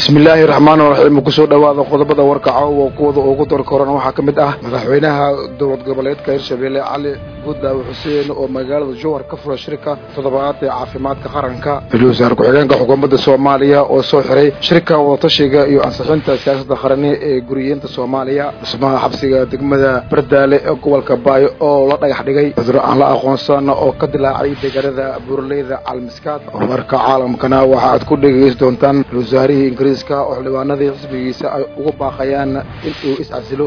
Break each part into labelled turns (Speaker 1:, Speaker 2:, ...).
Speaker 1: bismillaahi raxmaan raxiim kusoo dhowaada qodobada warka caawa kuwada ugu dorkorana waxaa ka mid ah madaxweynaha dowlad goboleedka hirshabelle cali guddaawe xuseen oo magaalada jowhar ka fura shirka toddobaad ee caafimaadka qaranka ra-iisul wasaare ku-xigeenka xukuumadda soomaaliya oo soo xiray shirka wadatashiga iyo ansixinta siyaasadda qarani ee guriyeenta soomaaliya dhismaha xabsiga degmada bardaale ee gobolka baayo oo la dhagax dhigay cuduro aan la aqoonsana oo ka dilaacay deegaanada buuraleyda calmiskaad warka caalamkana waxa aad ku dhegeysi doontaan ra-isul wasaarihii ingiriiska oo xildhibaanadii xisbigiisa ay ugu baaqayaan in uu is-casilo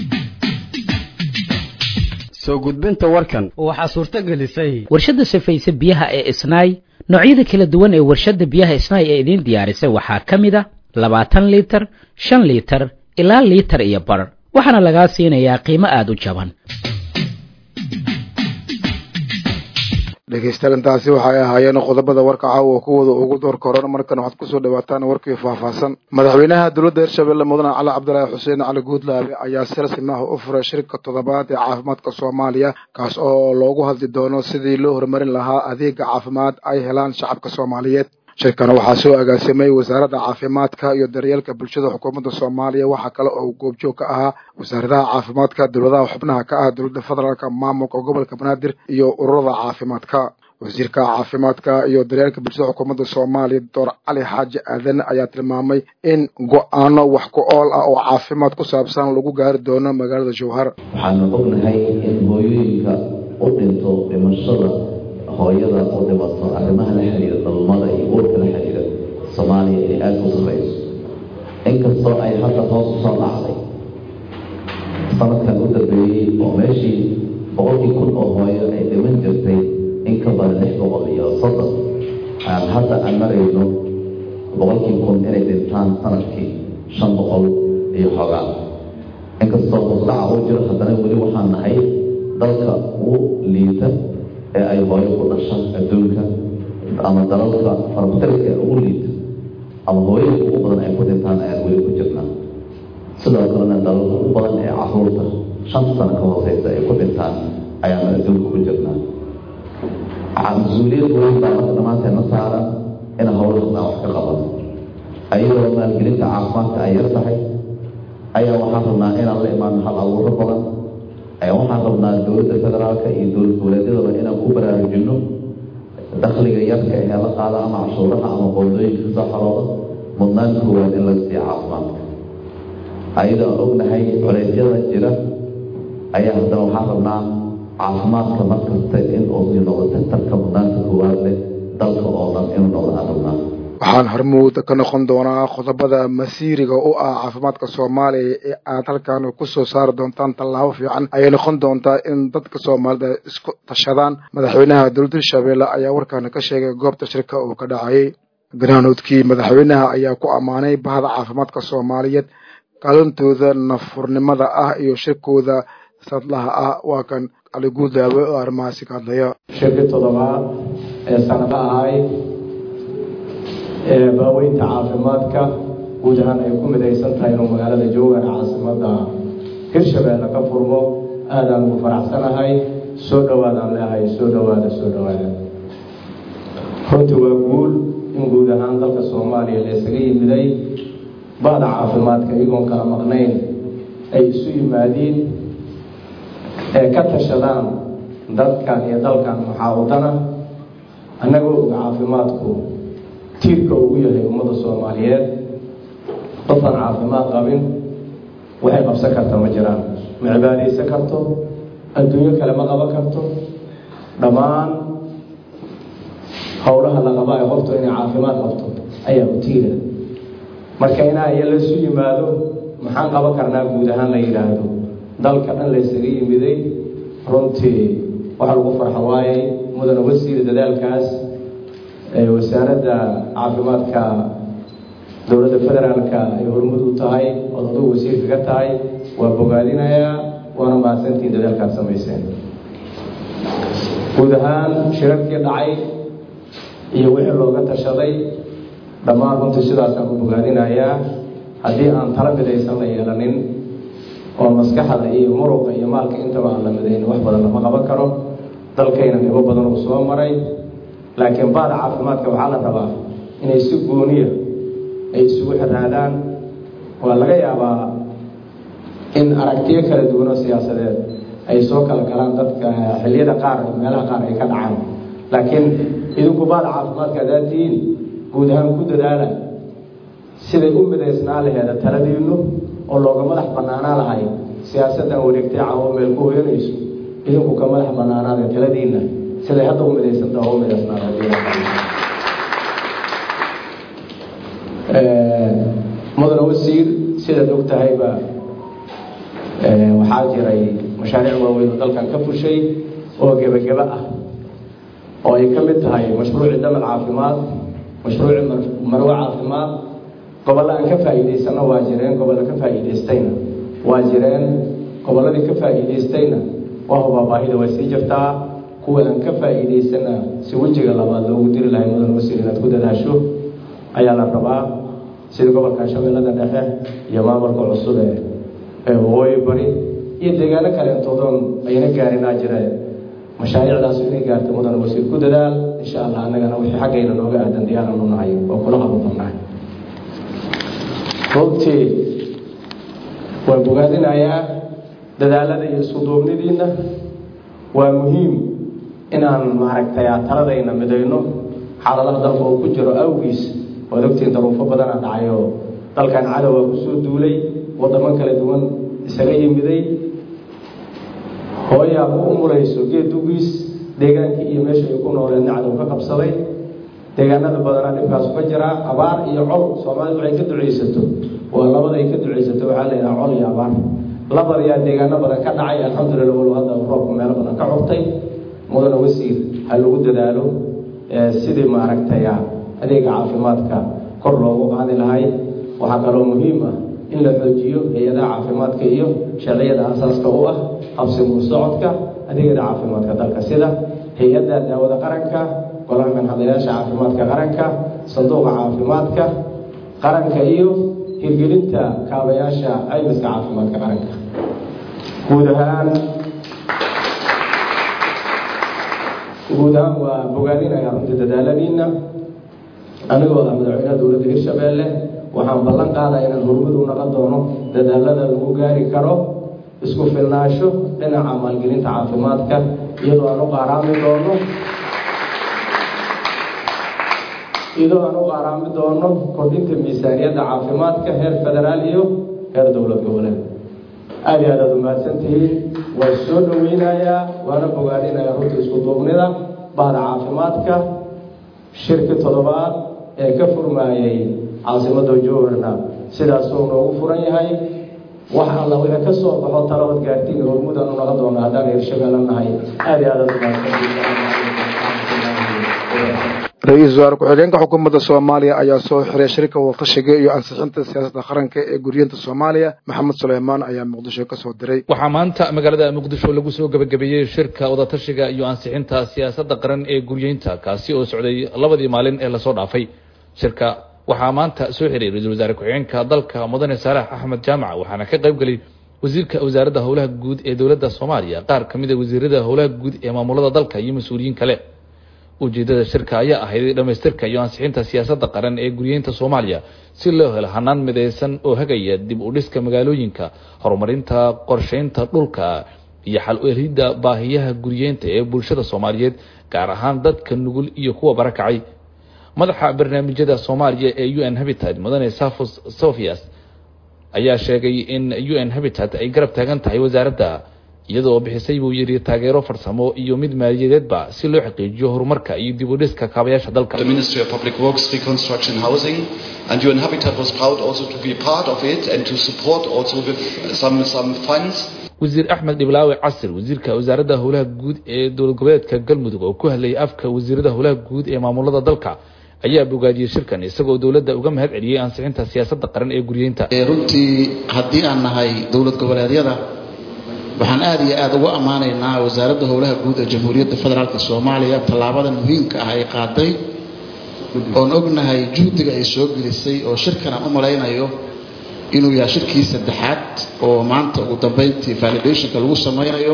Speaker 2: soo gudbinta warkan
Speaker 3: waxaa suurto gelisay
Speaker 4: warshadda sifaysa biyaha ee isnaay noocyada kala duwan ee warshadda biyaha isnaay ee idiin diyaarisay waxaa ka mid a labaatan liitar shan liitar ilaa liitar iyo bar waxaana lagaa siinayaa qiimo aada u jaban
Speaker 1: dhegeystayaal intaasi waxay ahaayeen qodobada warka caawa kuwada ugu door koran markan waxaad kusoo dhawaataan warkii faahfaahsan madaxweynaha dowladda hirshabelle mudane cali cabdilaahi xuseen cali guudlaabe ayaa si rasmi ah u furay shirka toddobaad ee caafimaadka soomaaliya kaas oo loogu hadli doono sidii loo horumarin lahaa adeega caafimaad ay helaan shacabka soomaaliyeed shirkan waxaa soo agaasimay wasaaradda caafimaadka iyo daryeelka bulshada xukuumadda soomaaliya waxaa kale oo goobjoog ka ahaa wasaaradaha caafimaadka dowladaha xubnaha ka ah dowladda federaalka maamulka gobolka banaadir iyo ururada caafimaadka wasiirka caafimaadka iyo daryeelka bulshada xukuumadda soomaaliya doctor cali xaaji aadan ayaa tilmaamay in go-aano wax ku ool ah oo caafimaad ku saabsan lagu gaari doono magaalada jowhar
Speaker 5: waxaanu ognahay in hooyooyinka u dhinto dhimashada hooyada u dhimato arrimaha la xiriira dhalmada iyo uurka la xiriira soomaaliya inay aada u sarreyso inkastoo ay hadda hoos u soo dhacday sanadkan u dambeeyey oo meeshii boqolkii kun oo hooyo ay dhiman jirtay in ka badan lix boqol iyo soddon aan hadda aan marayno boqolkii kun inay dhintaan sanadkii shan boqol iyo xoogaa inkastoo hoosdhaca uu jiro haddana weli waxaan nahay dalka ugu liita ee ay hooyo ku dhasha adduunka ama dalalka farmatarka ee ugu liita ama hooyada ugu badan ay ku dhintaan ayaan weli ku jirnaa sidoo kalena dalalka ugu badan ee caruurta shanta sano ka hooseysa ay ku dhintaan ayaanu adduunka ku jirnaa mas-uuliyad weyn baa marka dhammaanteedna saaran in howlahaas aan wax ka qaban ayadoo maalgelinta caafimaadka ay yar tahay ayaa waxaan rabnaa inaan la imaano hal abuuro badan waxaan rabnaa dowladda federaalka iyo dowlad goboleedyadaba inaan ku baraarujinno dakhliga yarka ee la qaada ama cashuuraha ama qoondooyinka kasoo xarooda mudnaan koowaad in laga siiya caafimaadka ayadoo aan ognahay culeysyada jira ayaa haddana waxaan rabnaa caafimaadka markasta in uu sii noqdo sektarka mudnaanta koowaad leh dalka oo dhan inuu noqdo aan rabnaa
Speaker 1: waxaan hormuud ka noqon doonaa qodobada masiiriga u ah caafimaadka soomaaliya ee aad halkan kusoo saari doontaan tallaabo fiican ayay noqon doontaa in dadka soomaalida isku tashadaan madaxweynaha dowladda hirshabelle ayaa warkaana ka sheegay goobta shirka uu ka dhacayay ganaanoodkii madaxweynaha ayaa ku ammaanay bahda caafimaadka soomaaliyeed kaalintooda nafurnimada ah iyo shirkooda sadlaha ah waa kan cali guudaawe oo arrimahaasi ka hadlaya
Speaker 6: shirkii toddobaad ee sanado ahay ee baaweynta caafimaadka guud ahaan ay ku midaysan tahay inuu magaalada jowhar caasimada hirshabeelle ka furmo aadaan ugu faraxsanahay soo dhawaadaan leehay soo dhawaada soo dhawaada runtii waa guul in guud ahaan dalka soomaaliya la isaga yimiday bahda caafimaadka iyagoon kala maqnayn ay isu yimaadiin ee ka tashadaan dadkan iyo dalkan maxaa wadana annagoo og caafimaadku tiirka ugu yahay ummadda soomaaliyeed qofaan caafimaad qabin waxay qabsan karta ma jiraan ma cibaadaysan karto adduunyo kale ma qaban karto dhammaan howlaha la qaba ee qoftu inay caafimaad qabto ayaa u tiira marka inaa iyo laysu yimaado maxaan qaban karnaa guud ahaan la yidhaahdo dalka dhan laysaga yimiday runtii waxa lagu farxo waayey mudana wasiir dadaalkaas wasaaradda caafimaadka dowladda federaalka ay hormud u tahay ood adugu wasiirka ka tahay waa bogaadinayaa waana mahadsantiin dadaalkaad samayseen guud ahaan shirarkii dhacay iyo wixii looga tashaday dhammaan runtii sidaasaan u bogaadinayaa haddii aan tala midaysan la yeelanin oo maskaxda iyo muruqa iyo maalka intaba aan la midaynin wax badan lama qaban karo dalkayna dhibo badan uu soo maray laakiin baada caafimaadka waxaa la rabaa inay si gooniya ay isugu xiraadaan waa laga yaabaa in aragtiyo kala duwan oo siyaasadeed ay soo kala galaan dadka xilliyada qaar meelaha qaar ay ka dhacaan laakiin idinku baada caafimaadka haddaad tihiin guud ahaan ku dadaala siday u midaysnaa laheeda taladiinnu oo looga madax bannaanaa lahay siyaasaddan wareegtay caawo meel ku hoyanayso idinku ka madax bannaanaada taladiinna siday hadda u midaysantaha u midaysnaada mudane wasiir sidaad og tahayba waxaa jiray mashaariic waaweyn oo dalkan ka fushay oo gebageba ah oo ay ka mid tahay mashruuci damal caafimaad mashruuci marwe caafimaad gobolla aan ka faa'iidaysanna waa jireen gobolla ka faa'iidaystayna waa jireen gobolladii ka faa'iidaystayna waa hubaa baahida way sii jirtaa kuwa aan ka faa'iidaysana si wejiga labaad loogu diri lahay mudan wasiir inaad ku dadaasho ayaa la rabaa sida gobolka shabeellada dhexe iyo maamulka cusub ee ee waqooyi bari iyo deegaano kaleentoodon ayna gaarinaa jireen mashaariicdaas inay gaarta mudan wasiir ku dadaal insha allah annagana wixii xaggayna nooga aadan diyaaran u nahay oo kula qababannahay runtii waan bogaadinayaa dadaalada iyo isku duubnidiinna waa muhiim inaan maaragtay taladayna midayno xaaladaha dalka uu ku jiro awgiis waad ogtiin daruufo badana dhacay oo dalkan cadowga kusoo duulay wadamo kala duwan isaga yimiday hooyaa ku umulayso geed dugiis deegaankii iyo meesha ay ku nooleedna cadow ka qabsaday deegaanada badanaa dhibkaasu ka jiraa abaar iyo col soomaalidu waxay ka ducaysato waa labada ay ka ducaysato waxaa layidhaha col iyo abaar labadayaa deegaano badan ka dhacay alxamdulillah walow hadda roobka meelo badan ka cugtay mudana wasiir ha lagu dadaalo sidii maaragtay adeega caafimaadka kor loogu qaadi lahay waxaa kaloo muhiim ah in la xoojiyo hay-adaha caafimaadka iyo sharciyada asaaska u ah qabsigu socodka adeegyada caafimaadka dalka sida hay-adda daawada qaranka golaha manhadayaasha caafimaadka qaranka sanduuqa caafimaadka qaranka iyo hirgelinta kaabayaasha caymiska caafimaadka qaranka guud ahaan guud ahaan waa bogaadinaya runtii dadaaladiina anigoo ah madaxweynaha dowladda hirshabeelle waxaan ballan qaadaa inaan horumad u naqon doono dadaalada lagu gaari karo isku filnaansho dhinaca maalgelinta caafimaadka iyadoo aan u qaaraami doono iyadoo aan u qaaraami doono kordhinta miisaaniyadda caafimaadka heer federaal iyo heer dowlad goboleed aada iyo aad aad umahadsan tihiin waan soo dhoweynayaa waana bogaadinayaa runta isku duubnida bahda caafimaadka shirki toddobaad ee ka furmaayay caasimada jowharna sidaasuu noogu furan yahay wax alla wixii ka soo baxo talabad gaartiin hormudan u naqon doona haddaan hirshabeelle nahay aada iyo aad aad
Speaker 1: ra-iisul wasaare ku-xigeenka xukuumadda soomaaliya ayaa soo xiray shirka wadatashiga iyo ansixinta siyaasadda qaranka ee guriyinta soomaaliya maxamed suleymaan ayaa muqdisho ka soo diray
Speaker 3: waxaa maanta magaalada muqdisho lagu soo gebagabeeyey shirka wadatashiga iyo ansixinta siyaasadda qaran ee guryeynta kaasi oo socday labadii maalin ee lasoo dhaafay shirka waxaa maanta soo xiray ra-iisul wasaare ku-xigeenka dalka mudane saalax axmed jaamac waxaana ka qayb gelay wasiirka wasaaradda howlaha guud ee dowladda soomaaliya qaar ka mid a wasiirada howlaha guud ee maamulada dalka iyo mas-uuliyiin kale ujeedada shirka ayaa ahayd dhamaystirka iyo ansixinta siyaasadda qaran ee guryeynta soomaaliya si loo helo hanaan midaysan oo hagaya dib u dhiska magaalooyinka horumarinta qorsheynta dhulka iyo xal u helidda baahiyaha guryeynta ee bulshada soomaaliyeed gaar ahaan dadka nugul iyo kuwa barakacay madaxa barnaamijyada soomaaliya ee u n habitat mudane safos sofias ayaa sheegay in u n habitat ay garab taagan tahay wasaaradda iyadoo bixisay buu yidhi taageero farsamo iyo mid maaliyadeedba si loo xaqiijiyo horumarka iyo dib u dhiska kaabayaasha dalka
Speaker 7: The Ministry of Public Works, Reconstruction Housing, and UN Habitat was proud also to be part of it and to support also with some, some funds.
Speaker 3: wasiir axmed dhiblaawe casir wasiirka wasaaradda howlaha guud ee dowlad goboleedka galmudug oo ku hadlayay afka wasiirada howlaha guud ee maamulada dalka ayaa bogaadiyey shirkan isagoo dowladda uga mahad celiyey ansixinta siyaasadda qaran ee guryeynta
Speaker 8: runtii haddii aan nahay dowlad goboleedyada waxaan aada iyo aada ugu ammaanaynaa wasaaradda howlaha guud ee jamhuuriyadda federaalk soomaaliya tallaabada muhiimka ah ay qaaday oon ognahay juhdiga ay soo gelisay oo shirkan aan u malaynayo inuu yahay shirkii saddexaad oo maanta ugu dambeyntii validationka lagu sameynayo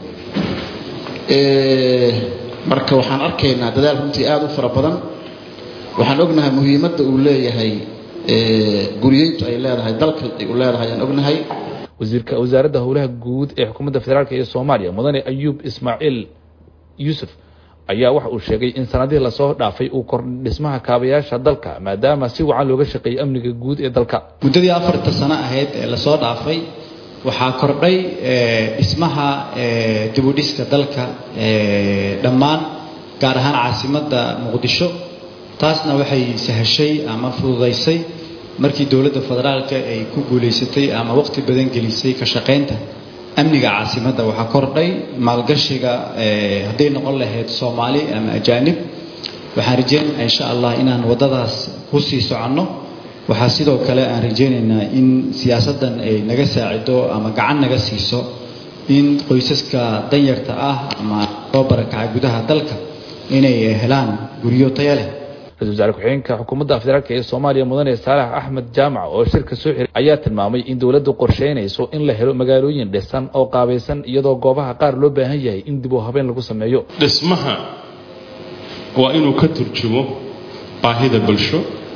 Speaker 8: marka waxaan arkaynaa dadaal runtii aada u fara badan waxaan ognahay muhiimadda uu leeyahay guriyeyntu ay leedahay dalka ay u leedahay aan ognahay
Speaker 3: wasiirka wasaaradda howlaha guud ee xukuumadda federaalk ee soomaaliya mudane ayuub ismaaciil yuusuf ayaa waxa uu sheegay in sanadihii lasoo dhaafay uu kordhay dhismaha kaabayaasha dalka maadaama si wacan looga shaqeeyey amniga guud ee dalka
Speaker 9: muddadii afarta sano ahayd ee lasoo dhaafay waxaa kordhay dhismaha dibudhiska dalka dhammaan gaar ahaan caasimadda muqdisho taasna waxay sahashay ama fududaysay markii dowladda federaalka ay ku guulaysatay ama waqti badan gelisay ka shaqaynta amniga caasimadda waxaa kordhay maalgashiga hadday noqon lahayd soomaali ama ajaanib waxaan rajeynaynaa insha allah inaan waddadaas ku sii soconno waxaa sidoo kale aan rajeynaynaa in siyaasaddan ay naga saacido ama gacan naga siiso in qoysaska danyarta ah ama soo barakacay gudaha dalka inay helaan guryo taya leh
Speaker 3: ra-isul wasaare ku-xigeenka xukuumadda federaalk ee soomaaliya mudane saalax axmed jaamac oo shirka soo xiray ayaa tilmaamay in dowladdu qorsheynayso in la helo magaalooyin dhisan oo qaabaysan iyadoo goobaha qaar loo baahan yahay in dib u habeen lagu sameeyo
Speaker 10: dhismaha waa inuu ka turjumo baahida bulsho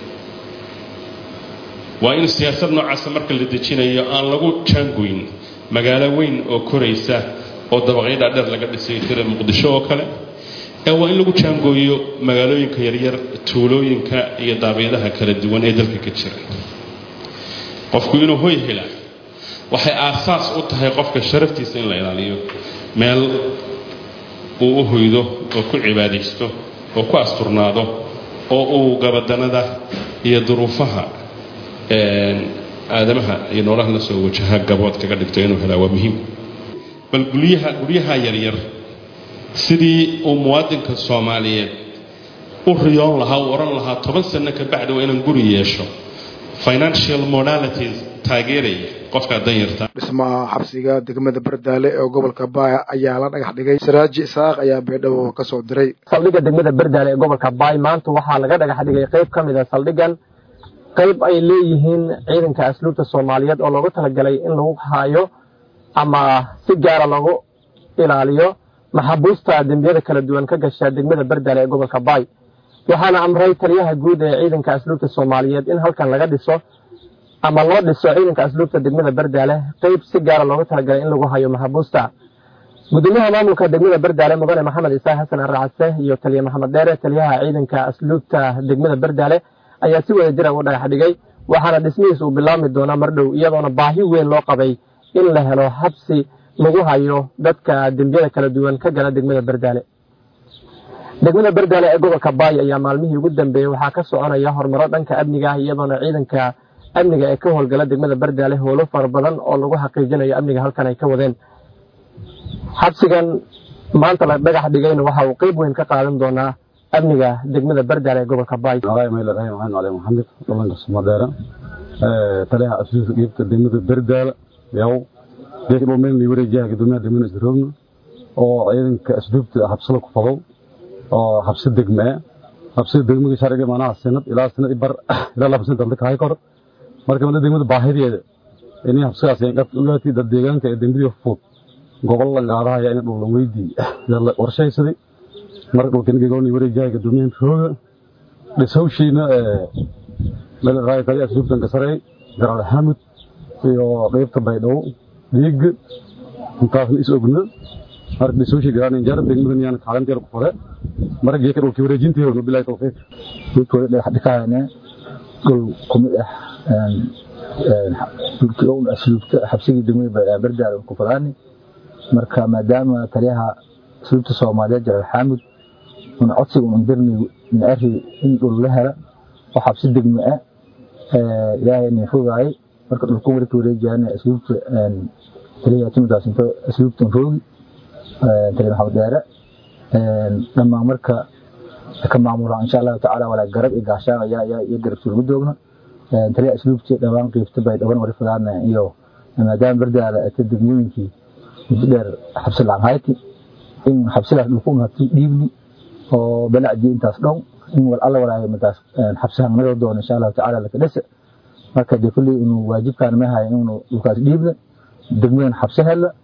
Speaker 10: waa in siyaasad noocaasa marka la dejinayo aan lagu jaangoyn magaalo weyn oo koraysa oo dabaqyo dhaadheer laga dhisay tira muqdisho oo kale ee waa in lagu jaangooyo magaalooyinka yaryar tuulooyinka iyo daabeedaha kala duwan ee dalka ka jira qofku inuu hoy helaa waxay aasaas u tahay qofka sharaftiisa in la ilaaliyo meel uu u hoydo oo ku cibaadaysto oo ku asturnaado oo uu gabadanada iyo duruufaha aadamaha iyo noolaha la soo wajaha gabood kaga dhigto inuu helaa waa muhiim bal guryaha guryaha yaryar sidii uu muwaadinka soomaaliyeed u riyoon lahaa u ohan lahaa toban sano ka bacdi waa inaan guri yeesho financial modalities taageeraya qofkaa danyarta
Speaker 1: dhismaha xabsiga degmada bardaale ee gobolka baaya ayaa la dhagax dhigay saraaji isaaq ayaa beedhabo ka soo diray
Speaker 11: saldhigga degmada bardaale ee gobolka baay maanta waxaa laga dhagax dhigay qayb ka mid a saldhiggan qayb ay leeyihiin ciidanka asluubta soomaaliyeed oo loogu talagalay in lagu hayo ama si gaara loogu ilaaliyo maxabuusta dembiyada kala duwan ka gasha degmada bardaale ee gobolka baay waxaana amray taliyaha guud ee ciidanka asluubta soomaaliyeed in halkan laga dhiso ama loo dhiso ciidanka asluubta degmada bardaale qayb si gaara loogu talagalay in lagu hayo maxabuusta gudoomiyaha maamulka degmada bardaale mudane maxamed isaaq xasan aracase iyo taliya maxamed dheere taliyaha ciidanka asluubta degmada bardaale ayaa si wada jira u dhagax dhigay waxaana dhismihiis uu bilaabmi doonaa mar dhow iyadoona baahi weyn loo qabay in la helo habsi lagu hayo dadka dembiyada kala duwan ka gala degmada bardaale degmada bardaale ee gobolka baay ayaa maalmihii ugu dambeeyey waxaa ka soconaya horumaro dhanka amniga ah iyadoona ciidanka amniga ee ka howlgala degmada bardaale howlo fara badan oo lagu xaqiijinayo amniga halkan ay ka wadeen xabsigan maanta la dhagax dhigayna waxa uu qeyb weyn ka qaadan doonaa amniga degmada bardaale ee gobolka baay
Speaker 12: maxamed dhalanka sumadeera taliyaha asluubta dhiibta degmada bardaale yaw geeka dhulmeen wareejaha gudoomiyaha degmada isroogna oo ciidanka asluubta habsada ku fadow oo habsi degme habsida degmada sharciga maanaha sanad ilaa sanad bar ilaa laba sanad dalka hay kor marka mala degmada baahideeda inay habsigaas ay qabta ogaatay dad deegaanka ee dembiyada fudud gobol la qaadahaya in dhul weydii warshaysaday marka dhulkan gegooni wareejaha gudoomiyaha rooga dhisawshiina meel raay tali asluubtan ka saray garal hamud iyo qaybta baydhabo dhiig intaasna is ogna marka dhisawshi garaan injaar degmadan yaan kaalanteer ku fure marka geeka dhulkii wareejinteeda bilaay tawfiiq
Speaker 13: dhulkooda dhagax dhikaayana dhul kumid ah dhulkii own asluubta xabsigii degmada bardaal ku fadaani marka maadaama taliyaha asluubta soomaaliyeed jalaal xaamud un codsiga un dirni naari in dhul la hela oo xabsi degme ah ilaahay nin fogaayay marka dhulku markii wareejayana asluubta taliyaha timidaas inta asluubtan roogi taliya maxamed deere dhammaan marka ka maamulaan insha allahu tacaala walaa garab iyo gaashaan ayaa iyo garab suulma doogna taliya asluubti dhawaan qiibta bay dhawan wari fadaana iyo maadaama bardaala ata degmooyinkii muddo dheer xabsi lacag hayti in xabsidaas dhulku unhati dhiibni oo balacdii intaas dhow in wal alla walaayo madaas xabsihan naga doono insha allahu tacaala laka dhisa marka dee kulley inuu waajibkaan ma hayo inuu dhulkaas dhiibna degmadan xabsi hela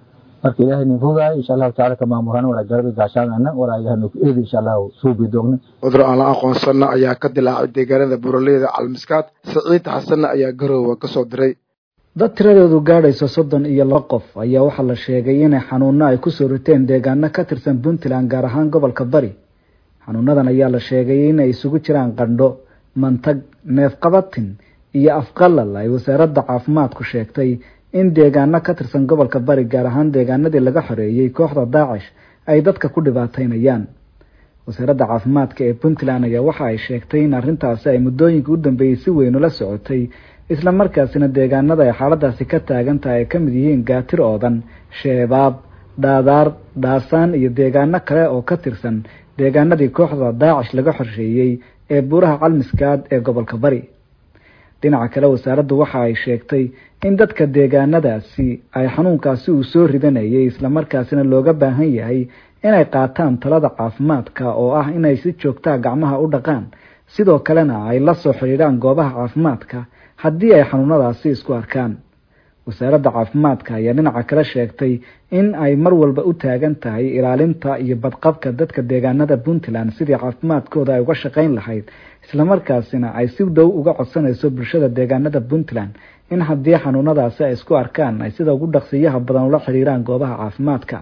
Speaker 13: marka ilaahay nin fogaay insha allahu tacaala ka maamurana walaa garabi gaashaanana walaa yahanu eedi insha allahu suubi doogna
Speaker 1: cudur aan la aqoonsanna ayaa ka dilaacay deegaanada buraleyda calmiskaad saciid xasanna ayaa garoowa ka soo diray
Speaker 14: dad tiradoodu gaadhayso soddon iyo laba qof ayaa waxaa la sheegay inay xanuuno ay kusoo riteen deegaano ka tirsan puntland gaar ahaan gobolka bari xanuunadan ayaa la sheegay inay isugu jiraan qandho mantag neefqabatin iyo afqalal ay wasaaradda caafimaadku sheegtay in deegaano ka tirsan gobolka bari gaar ahaan deegaanadii laga xoreeyey kooxda daacish ay dadka ku dhibaataynayaan wasaaradda caafimaadka ee puntland ayaa waxa ay sheegtay in arrintaasi ay muddooyinka u dambeeyey si weyn ula socotay isla markaasina deegaanada ay xaaladaasi ka taagan tahay ay ka mid yihiin gaatir oodan sheebaab dhaadaar dhaasaan iyo deegaano kale oo ka tirsan deegaanadii kooxda daacish laga xorsheeyey ee buuraha calmiskaad ee gobolka bari dhinaca kale wasaaraddu waxa ay sheegtay in dadka deegaanadaasi ay xanuunkaasi uu soo ridanayay islamarkaasina looga baahan yahay inay qaataan talada caafimaadka oo ah inay si joogtaa gacmaha u dhaqaan sidoo kalena ay la soo xidhiidhaan goobaha caafimaadka haddii ay xanuunadaasi isku arkaan wasaaradda caafimaadka ayaa dhinaca kale sheegtay in ay mar walba u taagan tahay ilaalinta iyo badqabka dadka deegaanada puntland sidii caafimaadkooda ay uga shaqayn lahayd islamarkaasina ay si dhow uga codsanayso bulshada deegaanada puntland in haddii xanuunadaasi ay isku arkaan ay sida ugu dhaqsiyaha badan ula xidhiiraan goobaha caafimaadka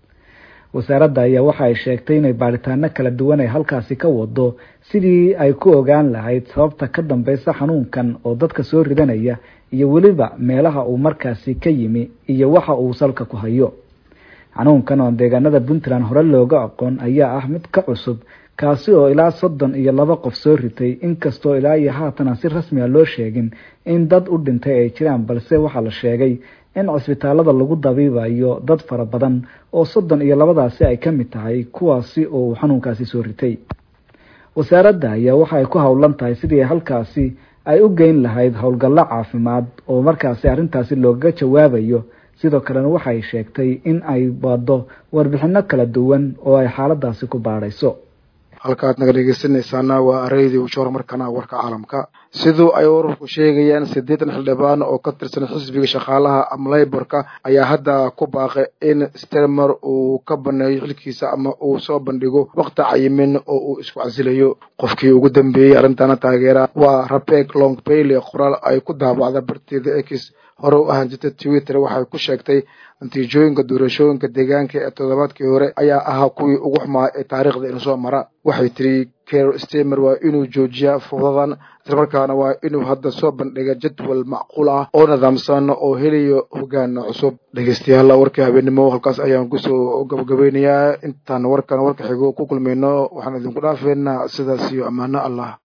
Speaker 14: wasaaradda ayaa waxa ay sheegtay inay baaritaano kala duwan ay halkaasi ka wado sidii ay ku ogaan lahayd sababta ka dambeysa xanuunkan oo dadka soo ridanaya iyo weliba meelaha uu markaasi ka yimi iyo waxa uu salka ku hayo xanuunkan oo deegaanada puntland hore looga aqoon ayaa ah mid ka cusub kaasi oo ilaa soddon iyo laba qof soo ritay inkastoo ilaa iyo haatana si rasmi a loo sheegin in dad u dhintay ay jiraan balse waxaa la sheegay in cisbitaalada lagu dabiibayo dad fara badan oo soddon iyo labadaasi ay ka mid tahay kuwaasi oo uu xanuunkaasi soo ritay wasaaradda ayaa waxa ay ku howlan tahay sidii halkaasi ay u geyn lahayd howlgallo caafimaad oo markaasi arrintaasi loogaga jawaabayo sidoo kalena waxay sheegtay in ay wado warbixino kala duwan oo ay xaaladaasi ku baadhayso
Speaker 1: halkaad naga dhegeysanaysaana waa radio joor markana warka caalamka siduu ay wararku sheegayaan siddeetan xildhibaan oo ka tirsan xisbiga shaqaalaha ama layborka ayaa hadda ku baaqay in stelmer uu ka baneeyo xilkiisa ama uu soo bandhigo waqti cayimin oo uu isku casilayo qofkii ugu dambeeyey arrintana taageera waa rabek long bailey qoraal ay ku daabacda barteeda ex hore u ahaan jirta twitter waxay ku sheegtay natiijooyinka doorashooyinka deegaanka ee toddobaadkii hore ayaa ahaa kuwii ugu xumaa ee taariikhda inu soo mara waxay tiri ker stemer waa inuu joojiyaa fuudadan islamarkaana waa inuu hadda soo bandhiga jadwal macquul ah oo nidaamsan oo helayo hogaan cusub dhegeystayaal warkii habeenimo halkaas ayaan kusoo gabagabeynayaa intaan warkan warka xigo ku kulmayno waxaan idinku dhaafeynaa sidaas iyo ammaano allah